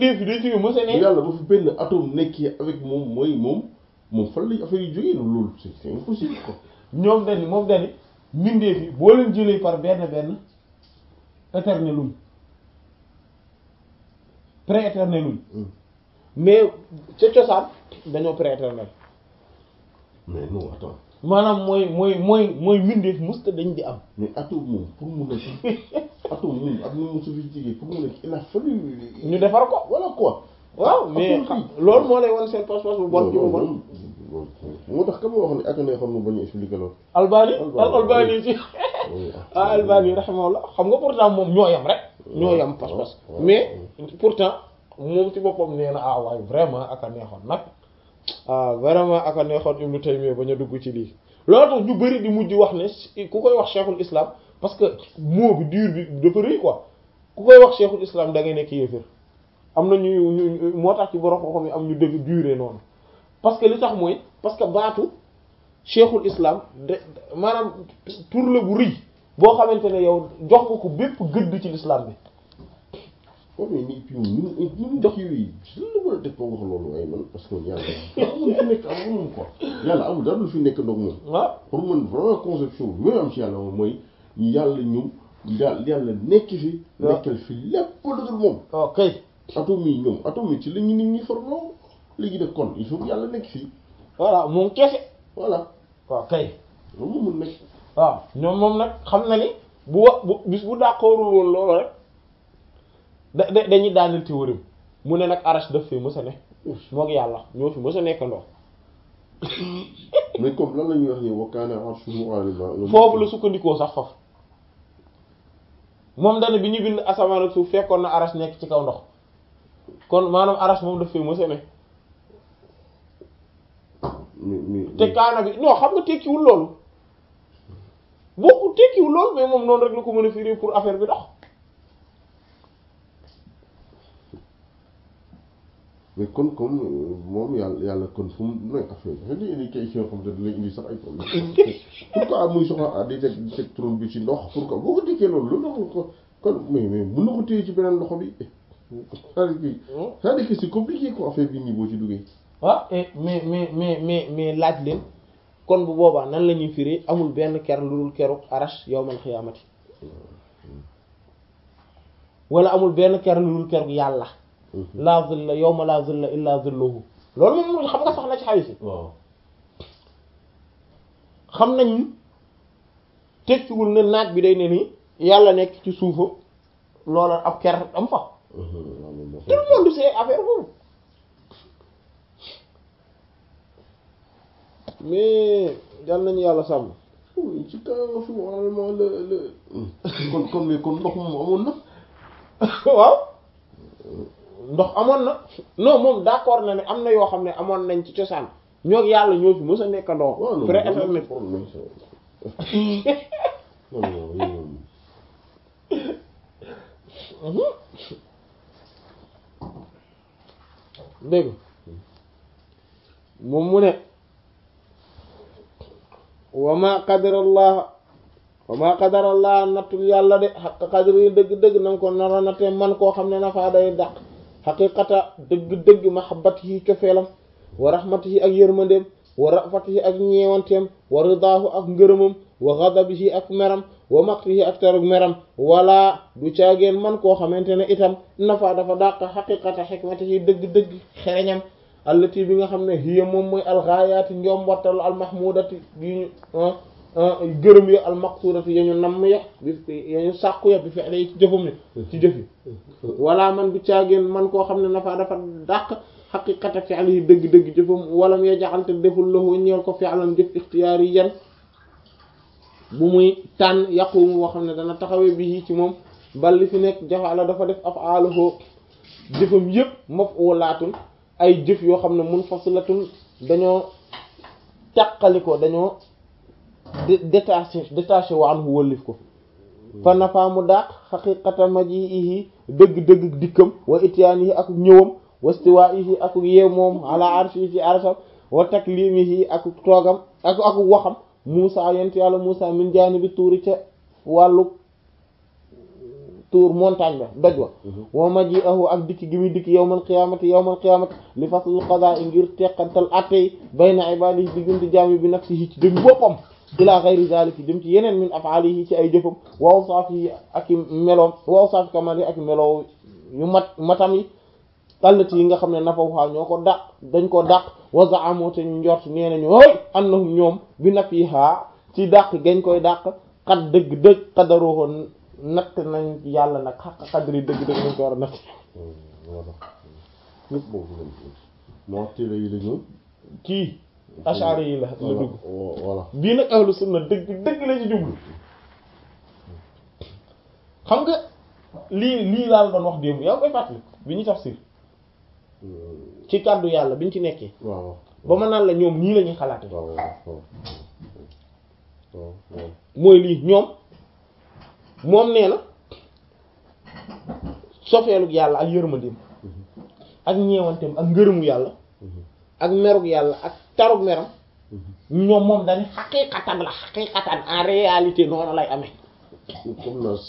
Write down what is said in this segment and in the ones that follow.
lii fi dañ fi mës a ne yàlla ba fi benn atome nekkee avec moom mooy moom moom fan lañ affaire yi jógee loolu c'est c'est impossible quoi ñoom dani moom dani mbindeef yi boo leen jëlee par benn benn éternelum pré-éternelum mais ca cosaan dañoo pré-éternel mais non attends maanaam mooy mooy mooy mooy mbindeef musta dañ di am mais atome moom pour mu nekk atome moom ak nu mu sophistiqué pour mu nekk il a fallu ñu defar ko voilà quoi waaw mais Atome xam bi. loolu moo lay wan seen pas-pas bu bon ci mu bon moo tax ka ma wax ne ak ne xam nga bañ a expliqué loolu albani Albani. al albani ci ah albani rahimahullah xam nga pourtant moom ñoo yam rek ñoo yam pas-pas waaw. mais pourtant moom ci boppam nee na ah waaye vraiment ak a neexoon nag ah vraiment ak a neexoon Ibnu Taymiyya bañ a dugg ci lii loolu tax ñu bëri di mujj wax ne si- ku koy wax cheikhul islam parce que mot bi dur bi dafa rëy quoi ku koy wax cheikhul islam da ngay nekk yéefér am na ñu ñu moo tax ci borom xam-xam yi am ñu dëgg duré noonu parce que li tax mooy parce que baatu cheikhul islam de maanaam tur la bu rëy boo xamante ne yow jox nga ko bépp gëdd ci l'islam bi oh mais nii puis ni mu ni mu dox yi lan la mën a def ba wax loolu waaye man parce que yàlla amul fi nekk amul moom quoi yàlla amul dara lu fi nekk ndox moom ah pour man vraiment conception bi même am ci yàlla moom mooy yàlla ñëw yàlla yàlla nekk fi waaw. nekkal fi lépp lu dul moom ok atome yi ñoom atome yi ci la ñu nit ñi formé léegi nag kon il faut que yàlla nekk fii voilà moom kese voilà waaw kay loolu moo mën nekk waaw ñoom moom nag xam na ni bu wa bu bis bu dàqoorul woon loolu rek da da dañuy daaneel théorie mu ne nag arash daf fi mës a ne moog yàlla ñoo fi mës a nekkandoo mais comme lan la ñuy wax ni wa kaana arshuhu alal maa foofu la sukkandikoo sax foofu moom dana bi ñu bind asamaan ak suuf fekkoon na arash nekk ci kaw ndox kon maanaam arash moom daf fi mës a ne mi mi te kaana bi non xam nga tekkiwul loolu bokku tekkiwul loolu mais moom noonu rek la ko mën a firi pour affaire bi dox mais kon comme euh, moom yàlla yàlla kon fu mu nekk affaire bi dafa indi question comme ça dina indi sax ay problème pourquoi muy soxla ah di teg di teg trône bi ci ndox pourquoi boo ko dikkee loolu loolu dafa ko kon mais mais mën na ko téye ci beneen loxo bi c'est-à-dire que c'est-à-dire que c'est compliqué quoi affaire bi nii boo ci duggee ah et mais mais mais mais mais laaj leen kon bu boobaa nan la ñuy firi amul benn ker lu dul keru arash yawmal xiyaamati wala amul benn ker lu dul keru yàlla laa zilla yawma laa zilla illa zilluhu loolu moom xam nga sax na ci xawi si waaw xam nañ tekkiwul ne naaj bi day ne ni yàlla nekk ci suufa loola ab ker am fa tout le monde sait affaire boobu mais yal nañu yàlla sàmm ci kaw fi normalement le le kon kon mais kon ndox moom amoon na waaw ndox amoon na non moom d'accord na ne am na yoo xam ne amoon nañ ci cosaan ñoo yàlla ñoo fi mës a nekkandoo waaw non pré non éternel problème non non non dégg nga moom mu ne wa ma qadarallah wa ma qadarallah nattul yàlla de xaq qadri dëgg-dëgg na nga ko nara natte man koo xam ne nafaa day dàq xaqiqata dëgg-dëgg mahabbatihi cofeelam wa rahmatihi ak yërmandeem wa rafatihi ak ñeewanteem wa ridaahu ak ngërëmam wa ghadabihi ak meram wa maqtihi ak tarug meram wala du caageen man koo xamante ne itam nafa dafa dàq xaqiqata xikmatihi dëgg-dëgg xereñam allati bi nga xam ne hiya moom mooy alxaayaati njombottalu almahmudati yi ñu gërëm ya almaqsurati ya ñu namm ya bi ya ñu sàkku ya bi fexe yi ci jëfam ne ci jëf yi wala man du caageen man koo xam ne nafa dafa dàq xaqiqata fi'lihi dëgg-dëgg jëfam walam ya jaxalte deful lahu ñeel ko fi'lan jëf ixtiyaar yi yan bu muy tànn yaqumu boo xam ne dana taxawee bi ci moom bal li fi nekk jafaala dafa def af'aaluhu jëfam yépp maf'ulaatun ay jëf yoo xam ne munfasilatun dañoo tàqaliko dañoo détaché détaché wa anhu wëllif ko fa nafa mu dàq xaqiqata maji'ihi dëgg-dëgg dikkam wa ityaanihi ak ñëwam wa istiwaa'ihi ak yeew moom ala arshihi ci arsham wa taklimihi ak toogam ak ak waxam Muusa yent yàlla Muusa min jaanibi tuuri ca wàllu tuur montagne ba doj wa wa maji'ahu ak dikki gi muy dikki yawmal qiyaamati yawmal qiyaamati li faslul qadaa ngir teqantal atte yi bayna ibaadihi diggante jaam yi bi nafsihi ci dëgg boppam ila ghayri zalika jëm ci yeneen min af'alihi ci ay jëfam wa awsaafihi ak i meloom wa awsaafi kamalihi ak i meloo yu mat matam yi allati yi nga xam ne nafawha ñoo ko dàq dañ ko dàq wa za'amu te ñu njort nee nañu hooy annahum ñoom bi nafiha ci dàq gañ koy dàq xat dëgg dëgg xadaruhu natt nañ yàlla nag xaq xadri dëgg dëgg nañ ko war a natt voilà ñëpp boobu lañ moo téere yi la ñu kii ashari yi la la dugg voilà bii nag ahlu sunna dëgg dëgg la ci jublu xam nga lii lii laal doon wax démb yaa ngi koy fàttali bi ñu tafsir ci kàddu yàlla biñ ci nekkee waaw ba ma naan la ñoom nii la ñuy xalaate waaw waaw waaw waaw mooy lii ñoom moom nee na sofeelug yàlla ak yërmandeem ak ñeewanteem ak ngërëmu yàlla ak merug yàlla ak tarug meram ñoom moom dañu xaqiiqatan la xaqiiqatan en réalité noonu lay amee comme nas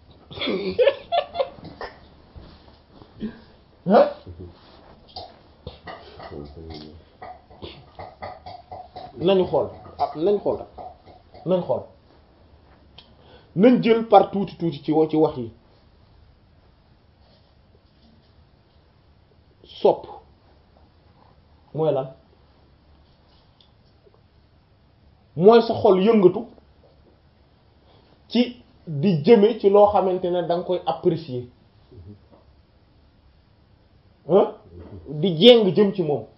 ah nañu xool ah nañ xool nañ xool nañ jël par tuuti tuuti ci wa- ci wax yi sopp mooy lan mooy sa xol yëngatu ci di jëme ci loo xamante ne da nga koy apprécier ah di jéng jëm ci moom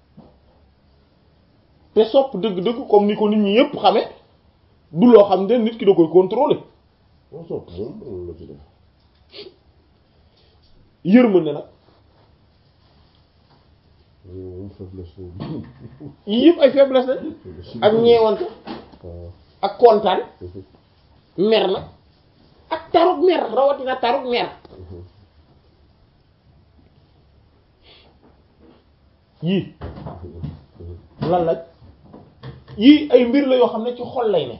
te sopp dëgg-dëgg comme ni ko nit ñi yépp xame du loo xam ne nit ki da koy contrôler moo sopp moom moom la ci def yërmande nag moom faiblesse la yii yëpp ay faiblesse la ak ñeewante waaw ak kontaan mer na ak tarug mer rawatina tarug mer yii lan la yii ay mbir la yoo xam ne ci xol lay ne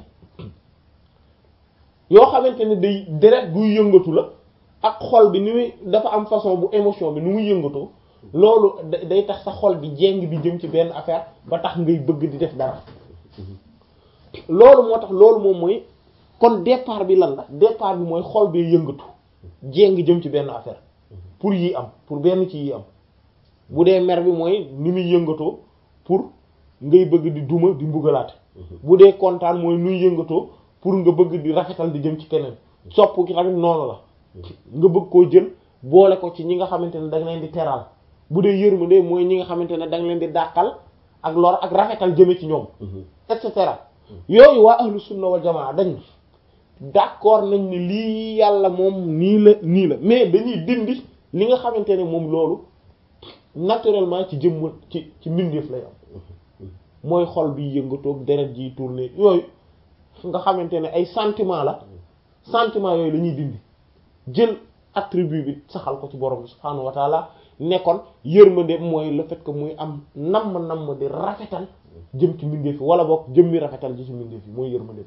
yoo xamante ne day deret guy yëngatu la ak xol bi ni muy dafa am façon bu émotion bi ni muy yëngatoo loolu da- day tax sa xol bi jéng bi jëm ci benn affaire ba tax ngay bëgg di def dara loolu moo tax loolu moom mooy kon départ bi lan la départ bi mooy xol bee yëngatu jéng jëm ci benn affaire pour yi am pour benn ci yi am bu dee mer bi mooy ni muy yëngatoo pour ngay bëgg di duma di mbugalaate bu dee kontaan mooy nuy yëngatoo pour nga bëgg di rafetal di jëm ci keneen sopp ki tamit noonu la nga bëgg koo jël boole ko ci ñi nga xamante ne da nga leen di teral bu dee yërmande mooy ñi nga xamante ne da nga leen di dàqal ak lor ak rafetal jëme ci ñoom et cetera yooyu waa ahlu sunna wal jamaa dañ d'accord nañ ne lii yàlla moom nii la nii la mais dañuy dindi li nga xamante ne moom loolu naturellement ci jëmm ci ci mbindeef lay am mooy xol bi yëngatoog deret ji tourner yooyu nga xamante ne ay sentiment la sentiment yooyu la ñuy dindi jël attribut bi saxal ko ci borom bi subhaanahu wa taala nekkoon yërmande mooy le fait que muy am namm namm di rafetal jëm ci mbindeef yi wala boog jëm mi rafetal ji ci mbindeef yi mooy yërmande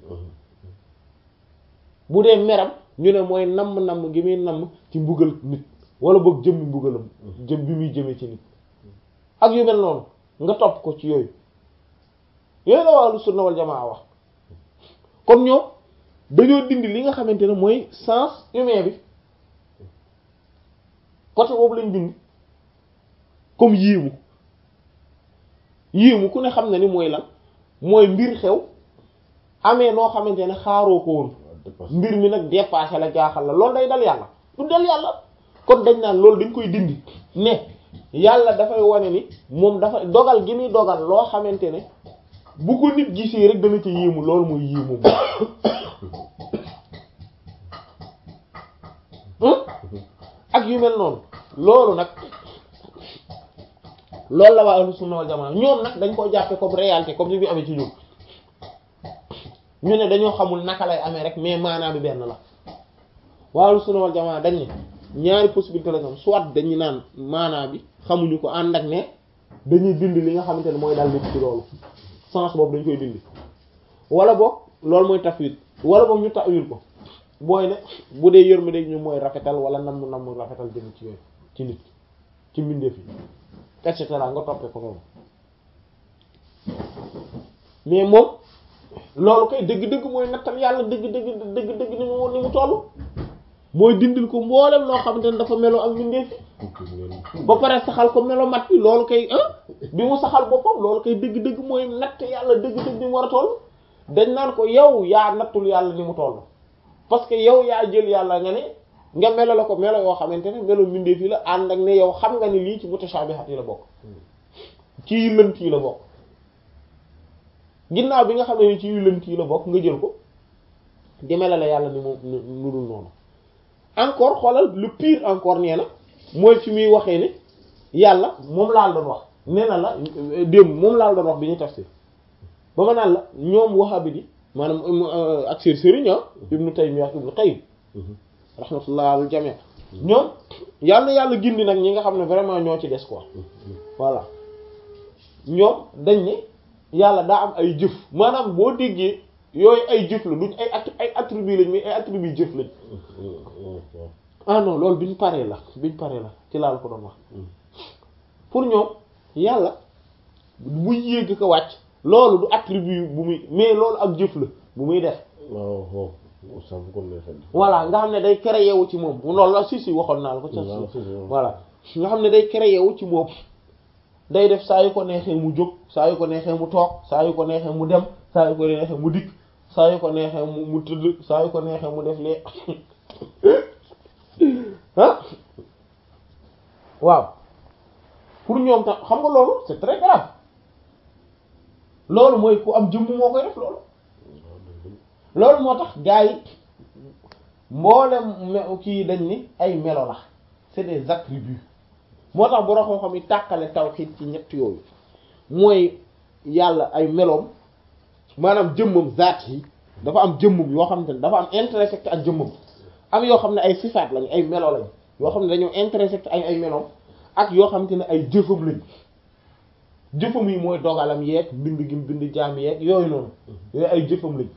bu dee meram ñu ne mooy namm namm gi muy namm ci mbugal nit wala boog jëm mi mbugalam jëm bi muy jëmee ci nit ak yu mel noonu nga topp ko ci yooyu yooyu la waa sunna wal jamaa wax kon ñoom dañoo dindi li nga xamante ne mooy sens humain bi côté boobu lañ dindi comme yéemu yéemu ku ne xam na ni mooy lan mooy mbir xew amee noo xamante ne xaaroo ko woon mbir mi nag dépassé la jaaxal la loolu day dal yàlla du dal yàlla kon dañ naan loolu dañ koy dindi ne yàlla dafay wane ni moom dafa dogal gi muy dogal loo xamante ne bu ko nit gisee rek dana ci yéemu loolu mooy yéemu ak yu mel noonu loolu nag loolu la waa ahlu sunna wal jamaa ñoom nag dañ koo jàppe comme réalité comme ni bi amee ci ñun ñu ne dañoo xamul naka lay amee rek mais maanaa bi benn la waa ahlu sunna wal jamaa dañ ne ñaari possibilité la ñoom soit dañu naan maanaa bi xamuñu ko ànd ak ne dañuy dindi li nga xamante ne mooy dal nit ci loolu sens boobu dañ koy dindi wala boog loolu mooy tafwid wala boog ñu ta'wil ko booy ne bu dee yërmande ñu mooy rafetal wala namm namm rafetal jëm ci yooyu ci nit ci mbindeef yi et cetera nga toppee ko noonu mais moom loolu kay dëgg-dëgg mooy nattal yàlla dëgg-dëgg dëgg-dëgg ni mu ni mu toll mooy dindil ko mboolem loo xamante ne dafa melo ak mbindeef yi ba pare saxal ko melo mat bi loolu kay ah bi mu saxal boppam loolu kay dëgg-dëgg mooy natt yàlla dëgg-dëgg ni mu war a toll dañ naan ko yow yaa nattul yàlla ni mu toll parce que yow yaa jël yàlla nga ne nga melo la ko melo yoo xamante ne melo mbindeef yi la ànd ak ne yow xam nga ni lii ci mutashabihat yi la bokk ci yu lënt yi la bokk ginnaaw bi nga xam ne ci yu lënt yi la bokk nga jël ko di melale yàlla ni mu nu dul noonu encore xoolal le pire encore nee na mooy fi muy waxee ne yàlla moom laal doon wax nee na la démb moom laal doon wax bi ñu tafsir ba ma naan la ñoom wahabi di maanaam ak seen sëriñ ibnu Taymiyya ak ibnu Qayyim rahmatullah al jami' ñoom yàlla yàlla gindi nag ñi nga xam ne vraiment ñoo ci des quoi voilà ñoom dañ ne yàlla daa am ay jëf maanaam boo déggee yooyu ay jëf la duñ ay ay attribut lañ mais ay attribut jëf lañ ah non loolu biñ paree la biñ paree la ci laal ko doon wax pour ñoom yàlla bu yéeg ko wàcc loolu du attribut bu muy mais loolu ak jëf la bu muy def voilà nga xam ne day créé wu ci moom loolu la si si waxoon naa la ko ca voilà nga xam ne day créé wu ci moom day def saa yu ko neexee mu jóg saa yu ko neexee mu toog saa yu ko neexee mu dem saa yu ko neexee mu dikk saa yu ko neexee mu mu tëdd saa yu ko neexee mu def lee ah waaw pour ñoom tam xam nga loolu c'est très grave loolu mooy ku am jëmm moo koy def loolu loolu moo tax gars yi mboolem kii dañ ni ay melo la c'est des attributs moo tax bu raxoo xam yi tàqale tawhid ci ñett yooyu mooy yàlla ay meloom maanaam jëmmam zaat yi dafa am jëmmam yoo xamante ne dafa am intersect ak jëmmam am yoo xam ne ay sifaat lañ ay melo lañ yoo xam ne dañoo intersect ay ay meloom ak yoo xamante ne ay jëfam lañ jëfam yi mooy dogalam yeeg bind gi bind jaam yeeg yooyu noonu yooyu ay jëfam lañ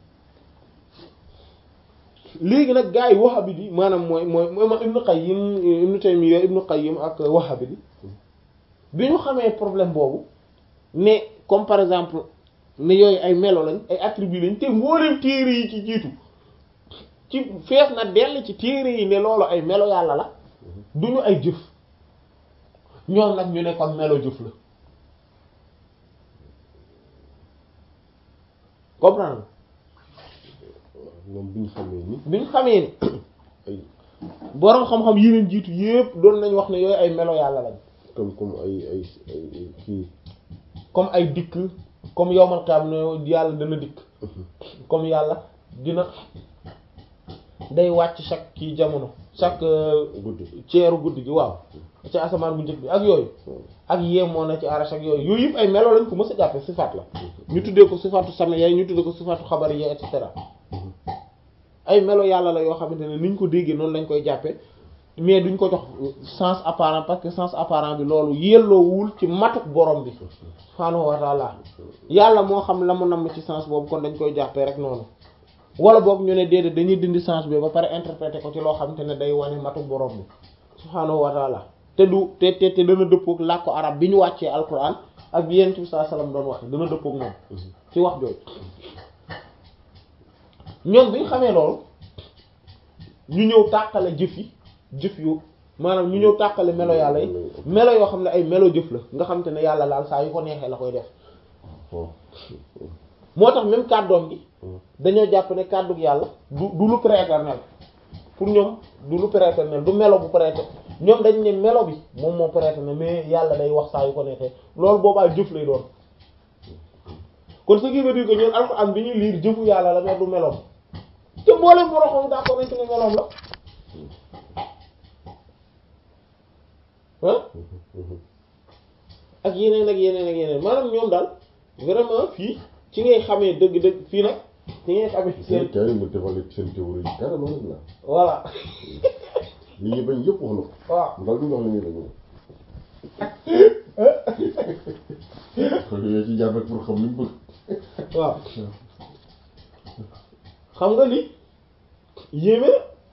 léegi nag gars yi wahabit yi maanaam mooy mooy mooy Ibn Qayyim Ibn Taymiyya Ibn Qayyim ak wahabit yi bi ñu xamee problème boobu ne comme par exemple ne yooyu ay melo lañ ay attributs lañ te mboolem téere yi ci jiitu ci fees na dell ci téere yi ne loolu ay melo yàlla la duñu ay jëf ñoom nag ñu ne kon melo jëf la comprendre moom bi ñu xamee ni bi ñu xamee ni ay boroom xam-xam yi leen jiitu yépp doon nañ wax ne yooyu ay melo yàlla lañ comme comme ay ay ay kii comme ay dikk comme yowmal qiyaam ne yàlla dana dikk comme yàlla dina day wàcc chaque kii jamono chaque guddi ceeru guddi gi waaw ci asamaan bu njëkk bi ak yooyu ak yemoo na ci arash ak yooyu yooyu yëpp ay melo lañ ko mës a jàppe sifaat la ñu tuddee ko sifaatu sama yaay ñu tuddee ko sifaatu xabar yi et cetera ay melo yàlla la yoo xamante ne niñ ko déggee noonu lañ koy jàppe mais duñ ko jox sens apparent parce que sens apparent bi loolu yelloowul ci matuk borom bi subhaanahu wa taala yàlla moo xam la mu namm ci sens boobu kon dañ koy jàppee rek noonu wala boog ñu ne déedéet dañuy dindi sens bi ba pare interpréter ko ci loo xamante ne day wane matuk borom bi subhaanahu wa taala te du te te te dana dëppook làkku arab bi ñu wàccee alquran ak bi yent bi sallallahu alayhi wasallam doon wax dana dëppook moom ci wax jooju ñoom bi ñu xamee loolu ñu ñëw tàqale jëf yi jëf yu maanaam ñu ñëw tàqale melo yàlla yi melo yoo xam ne ay melo jëf la nga xam te ne yàlla laal saa yu ko neexee la koy def moo tax même kàddoom gi dañoo jàpp ne kàddug yàlla du du lu prééternel pour ñoom du lu prééternel du melo bu prééternel ñoom dañ ne melo bi moom moo prééternel mais yàlla day wax saa yu ko neexee loolu boobaa jëf lay doon kon ce qui veut dire que ñun alxuraan bi ñuy liir jëfu yàlla la mais du meloom te mboolem boroxam daa ko nekk ne meloom la ah ak yeneen ak yeneen ak yeneen maanaam ñoom daal vraiment fii ci ngay xamee dëgg-dëgg fii nag ci ngay xamee seen seen kaay ma defal seen théorie yi carrément nag la voilà li ñuy bañ yëpp wax na ko waaw ndax li ñu wax la ñuy bañ kon yooyu ci jàpp rek pour xam li mu bëgg waaw xam nga li yéeme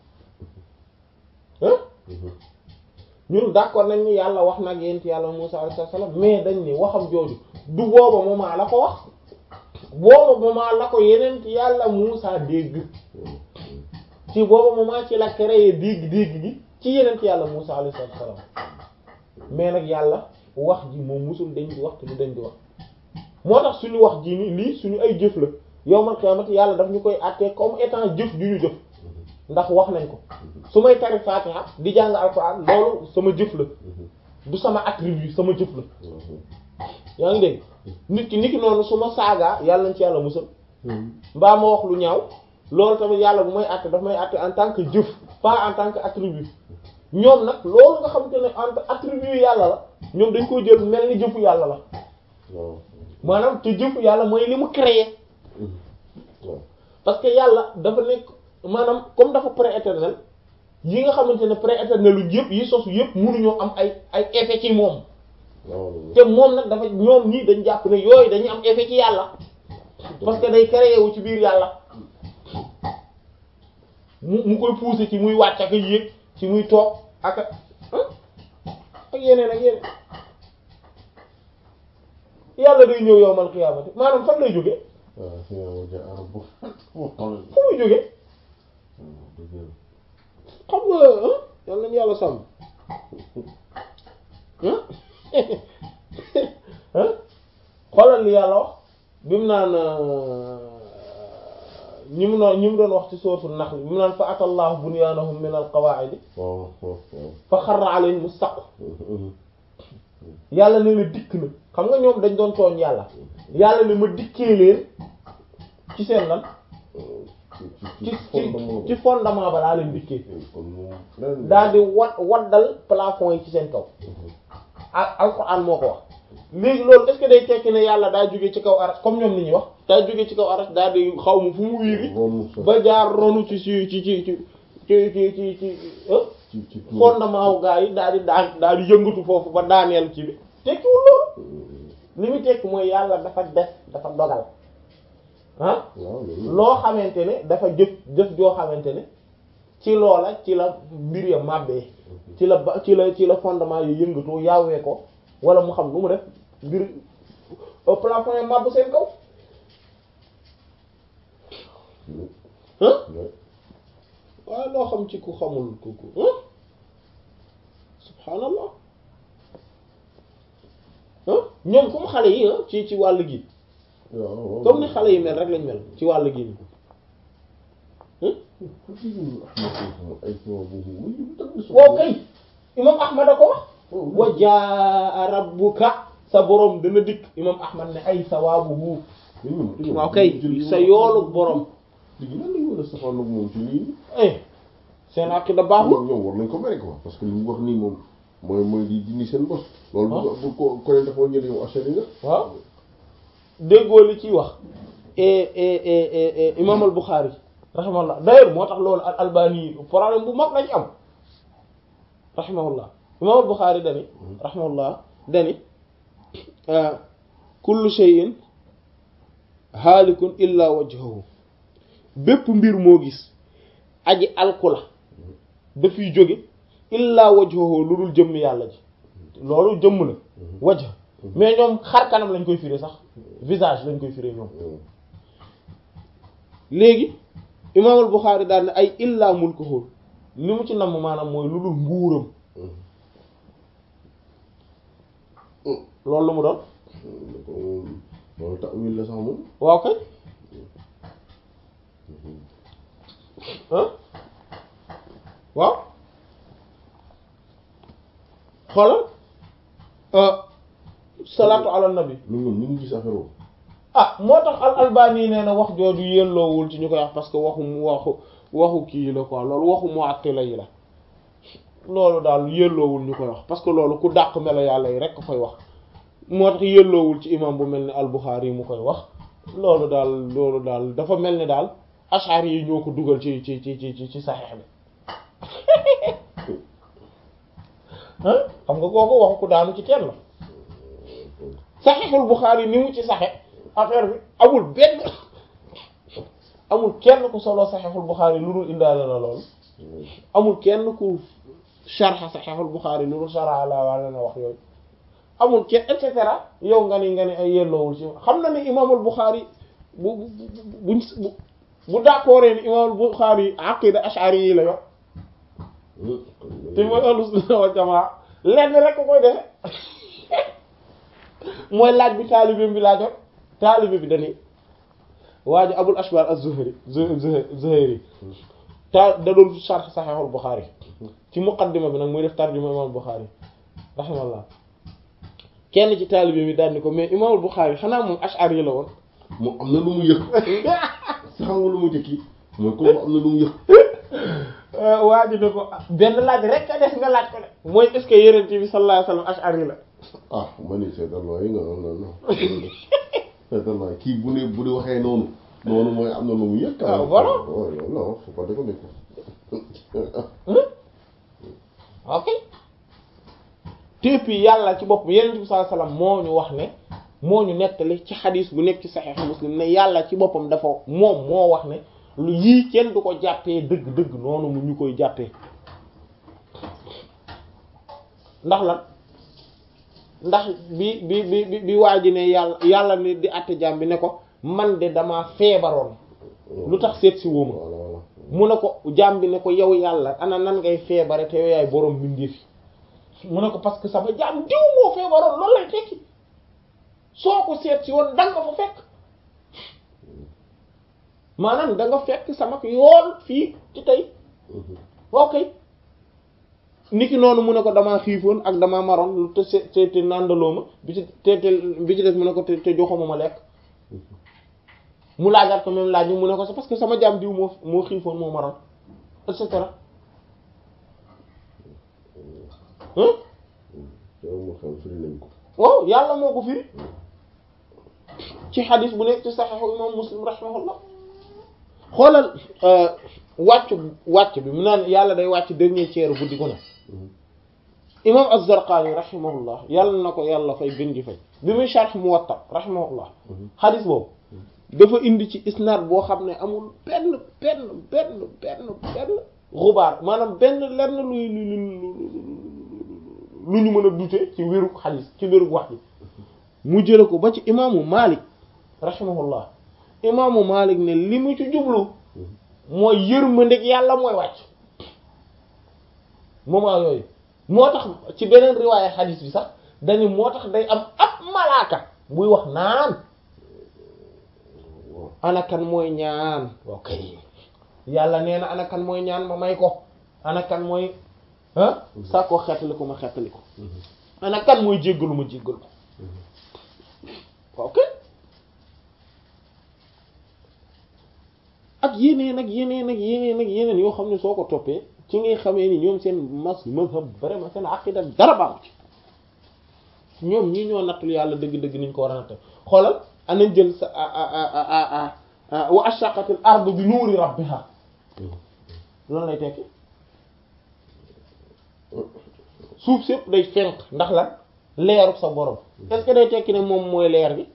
na ah ñun d'accord nañ ni yàlla wax nag yent yàlla Musaa alayhi salaam mais dañ ni waxam jooju du booba moment la ko wax booba moment la ko yeneen yàlla Musaa dégg ci booba moment ci la créé dégg dégg gi ci yeneen yàlla Musaa alayhi salaam mais nag yàlla wax ji moom musul dañ di wax te du dañ di wax moo tax suñu wax ji ni lii suñu ay jëf la yowmal qiyaamati yàlla daf ñu koy àttee comme étant jëf ju ñu jëf ndax wax nañ ko su may tari Fatiha di jàng alxuraan loolu sama jëf la du sama attribut sama jëf la yaa ngi dégg nit ki nit ki noonu su ma saagaa yàlla nañ ci yàlla musal mbaa ma wax lu ñaaw loolu tamit yàlla bu may àtte daf may àtte en tant que jëf pas en tant que attribut ñoom nag loolu nga xamante ne en attribut yàlla la ñoom dañ koy jël mel ni jëfu yàlla la maanaam te jëfu yàlla mooy li mu créé parce que yàlla dafa nekk maanaam comme dafa pré-éternel yi nga xamante ne pré-éternel lu yëpp yi sosu yëpp mënuñoo am ay ay effet ci moom te moom nag dafa ñoom ñii dañ jàpp ne yooyu dañuy am effet ci yàlla parce que day créé wu ci biir yàlla mu mu koy pousser ci muy wàcc ak yéeg ci muy toog ak ak yeneen ak yeneen yàlla day ñëw yowmal xiyaamati maanaam fan lay jóge fu muy jóge xam nga yal nañu yàlla sàmm xoolal li yàlla wax bi mu naan ñi mu noon ñi mu doon wax ci soosu nax li bi mu naan fa atallahu bunyaanahum min al qawaa'idi fa xarra alayhim as-saqf yàlla ne na dikk na xam nga ñoom dañ doon tooñ yàlla yàlla ne ma dikkee leen ci seen lan ci ci ci fondement ba laa leen dikkee daal di wat waddal plafond yi ci seen kaw ak alxuraan moo ko wax léegi loolu est-ce que day tekki ne yàlla daa jóge ci kaw aras comme ñoom ni ñuy wax daa jóge ci kaw aras daal di xaw ma fu mu wiiri ba jaar ronu ci ci ci ci ci ci ci ci ci fondement wu gaa yi daal di daan daal di yëngatu foofu ba daaneel ci bi tekkiwul loolu li mu tekki mooy yàlla dafa def dafa dogal ah loo xamante ne dafa jëf jëf joo xamante ne ci loola ci la mbir ya màbbee ci la ba ci la ci la fondement yi yëngatoo yaawee ko wala mu xam nu mu def mbir plafond ya màbb seen kaw ah waaye loo xam ci ku xamul ku ku subhaanallah ñoom comme xale yi ci ci wàll gi comme ni xale yi mel rek lañ mel ci wàll gi waaw kay imam ahmad a ko wax wa jaa rabbuka sa borom dana dikk imam ahmad ne ay sawaabuhu waaw kay sa yoolu borom seen aqida baaxul ñoom war nañ ko mere quoi parce que li mu wax nii moom mooy mooy di dindi seen bos loolu bu ko ko leen dafa ñël yow achari nga waaw déggoo li ciy wax imam al Bukhari rahimahullah d'ailleurs moo tax loolu al albani problème bu mag lañ am rahimahullah imam al Bukhari dani rahimahullah dani kullu shay'in haalikun illa wajhahu bépp mbir moo gis aji alkula dafiy jóge illa wajhahu lu dul jëmm yàlla ji loolu jëmm la wajh mais ñoom xar kanam lañ koy firé sax visage lañ koy firé ñoom léegi imaamul Buxaari daal ne ay illa mulkuhu li mu ci namm maanaam mooy lu dul nguuram loolu lu mu doon loolu ta'wil la sax moom waaw kay ah waaw xoolal salaatu ala nabi lu ñoom ñu ngi gis affaire boobu ah moo tax al albani nee na wax jooju yelloowul ci ñu koy wax parce que waxu waxu waxu kii la quoi loolu waxu mu'attila yi la loolu daal yelloowul ñu koy wax parce que loolu ku dàq melo yàlla yi rek ko koy wax moo tax yelloowul ci imam bu mel ni al Bukhari yi mu koy wax loolu daal loolu daal dafa mel ni daal ashari yi ñoo ko dugal ci ci ci ci ci saxeex bi ah xam nga kooku waxu ku daanu ci teen la saxeexul Bukhari ni mu ci saxe affaire bi amul benn amul kenn ku solo saxiixul Buxaari lu dul indaale la loolu amul kenn ku sharxa saxiixul Buxaari lu dul sharxa la wala na wax yooyu amul kenn et cetera yow nga ni nga ni ay yelloowul ci xam na ni imaamul Buxaari bu bu bu bu bu d'accord ni imaamul Buxaari aqida ash'ari yi la yor te mooy ahlu sunna wal jamaa lenn rek ko koy defe mooy laaj bi taalibe bi laajoon taalibe bi dañuy waa ji Abul Ashbar az-Zuhri Zuhri ta da doon sharh Sahihul Bukhari ci muqaddima bi nag muy def tarjuma imaamul Bukhari rahimahullah kenn ci taalibe bi daal ni ko mais imaamul Bukhari xanaa moom ash'ari la woon moom am na lu mu yëg sa xam nga lu mu jëkki mooy kooku am na lu mu yëg waa ji ne ko benn laaj rek a des nga laaj ko de mooy est-ce que yonent bi sallallahu alayhi wasallam ash'ari la ah ma ni seetal waaye nga non non non seetal waaye kii bu ne bu di waxee noonu noonu mooy am na lu mu yëg Ah, voilà. non faut pas déconner ok te puis yàlla ci bopp yonent bi sallallahu alayhi wasallam moo ñu wax ne moo ñu nettali ci xadis bu nekk ci Sahih Muslim ne yàlla ci boppam dafa moom moo wax ne lu yii kenn du ko jàppee dëgg-dëgg noonu mu ñu koy jàppee ndax lan ndax bi bi bi bi bi waa ji ne yàlla yàlla ni di àtte jaam bi ne ko man de damaa feebaroon lu tax seet si wóoma voilà voilà mu ne ko jaam bi ne ko yow yàlla ana nan ngay feebare te yow yaay borom mbindeef yi mu ne ko parce que sama jaam diw moo feebaroon loolu lay tekki soo ko seet si woon danga fa fekk maanaam da nga fekk sama yool fii ci tey ok niki noonu mu ne ko damaa xiifoon ak damaa maroon lu te se te te nàndaloo ma bi ci te te bi ci des mu ne ko te te joxuma ma lekk mu laajaat ko même laaj bi mu ne ko c'est parce que sama jaam diw moo moo xiifoon moo maroon et cetera hein yow moo xam firi nañ ko waaw yàlla moo ko firi ci xadis bu nekk ci saxiixu imam muslim rahimahullah xoolal wàcc wàcc bi mu naan yàlla day wàcc dernier tiers guddi gu ne imam az-Zarqaani rahimahullah yàlla na ko yàlla fay gën ji fay bi muy sharh Muwatta rahimahullah xadis boobu dafa indi ci isnaad boo xam ne amul benn benn benn benn benn xubaar maanaam benn lenn luy lu lu ñu mën a dute ci wéru xadis ci wéru wax ji mu jële ko ba ci imaamu Malik rahimahullah imaamu Malik ne li mu ci jublu mooy yërmandeeg yàlla mooy wàcc moment yooyu moo tax ci beneen riwaaya xadis bi sax dañu moo tax day am ab malaaka buy wax naan ana kan mooy ñaan ok yàlla nee na ana kan mooy ñaan ma may ko ana kan mooy ah saa koo xeetali ko ma xeetali ko ana kan mooy jéggalu ma jéggalu ko ok ak yeneen ak yeneen ak yeneen ak yeneen yoo xam ne soo ko toppee ci ngay xamee ni ñoom seen mas mazhab vraiment seen aqida dara baaxu ci ñoom ñii ñoo nattul yàlla dëgg-dëgg niñ ko war a natte xoolal anañ jël sa wa ashaqatil ardu bi nuuri rabbiha loolu lay tekki suuf sépp day fenk ndax lan leeru sa borom est-ce que day tekki ne moom mooy leer bi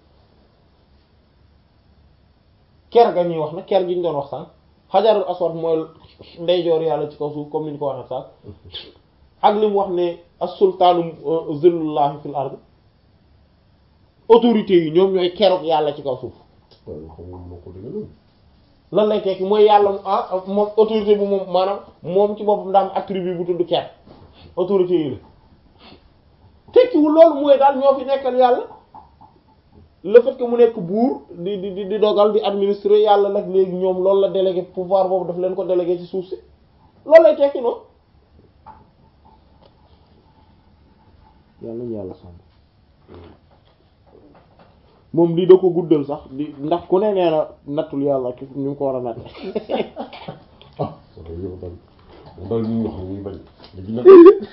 ker ga ñuy wax na ker gi ñu doon wax sànq xajarul aswad mooy ndeyjoor yàlla ci kaw suuf comme ni ñu ko waxee sànq ak li mu wax ne as-sultaanu zillullahi fil ard autorité yi ñoom ñooy keroog yàlla ci kaw suuf waaw xam nga moo ko dégg noonu lan lay tekki mooy yàlla ah moom autorité bu moom maanaam moom ci boppam daa am attribut bu tudd ker autorité yi la tekkiwul loolu mooy daal ñoo fi nekkal yàlla le fait que mu nekk buur di di di dogal di administrer yàlla nag léegi ñoom loolu la délégué pouvoir boobu daf leen ko délégué ci suuf si loolu lay tekki noonu yàlla nañu yàlla sàmm moom lii da ko guddal sax di ndax ku ne nee na nattul yàlla ki ñu ngi ko war a natt ah ça va yow daal moom daal ñu wax ni ñuy bañ léegi nag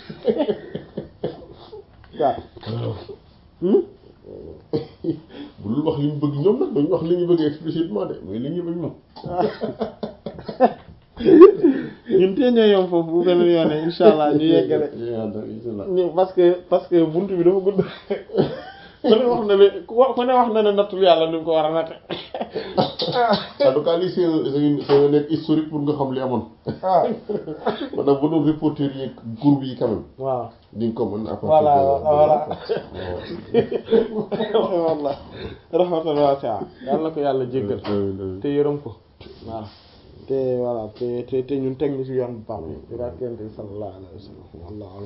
waaw bu dul wax li ñu bëgg ñoom nag dañu wax li ñu bëgg explicitement de mais li ñu bañ moom ñun tee ñoo yom foofu bu beneen yoone insha allah ñu yeggale inshallah ñu parce que parce que buntu bi dafa gudd ku ne wax na ne ku wa- ku ne wax na ne nattul yàlla ni mu ko war a natte en tout cas lii c'est un c'est une- c'est un net historique pour nga xam li amoon waaw maanaam bu doon reporter yi groupe yi quand même waaw di nga ko mën à partir Voilà, de- voilà. waaw. wallah rahmatan wasi'a yàlla na ko yàlla jéggal Amiin, amiin. te yërëm ko voilà te voilà te te te ñun teg ñu ci yoon bu baax bi di rakkente sallallahu alayhi wa sallam wallahu a'lam